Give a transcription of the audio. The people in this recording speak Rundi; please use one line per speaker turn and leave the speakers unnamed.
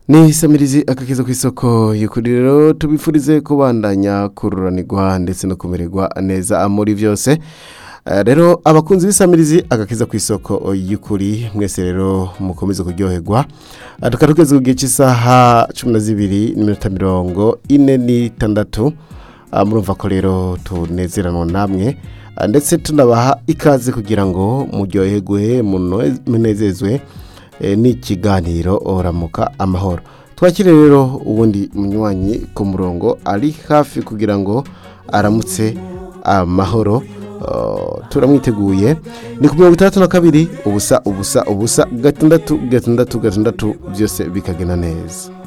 ni isamirizi akakiza ku isoko y'ukuri rero tubifurize kubandanya kururanirwa ndetse no kumererwa neza muri byose Eh, rero abakunzi b'isamirizi agakiza ku isoko y'ukuri mwese rero mukomeze kuryoherwa Eh, tukaba tugeze ku gihe cy'isaha cumi na zibiri n'iminota mirongo ine n'itandatu Ah, murumva ko rero tunezeranwa namwe Ah, ndetse tunabaha ikaze kugira ngo muryoherwe munoe- munezezwe eh, n'ikiganiro oramuka amahoro twakire rero ubundi munywanyi ku murongo ari hafi kugira ngo aramutse amahoro Uh, turamwiteguye ni ku mirongo itandatu na kabiri ubusa ubusa ubusa gatandatu gatandatu gatandatu byose bikagenda neza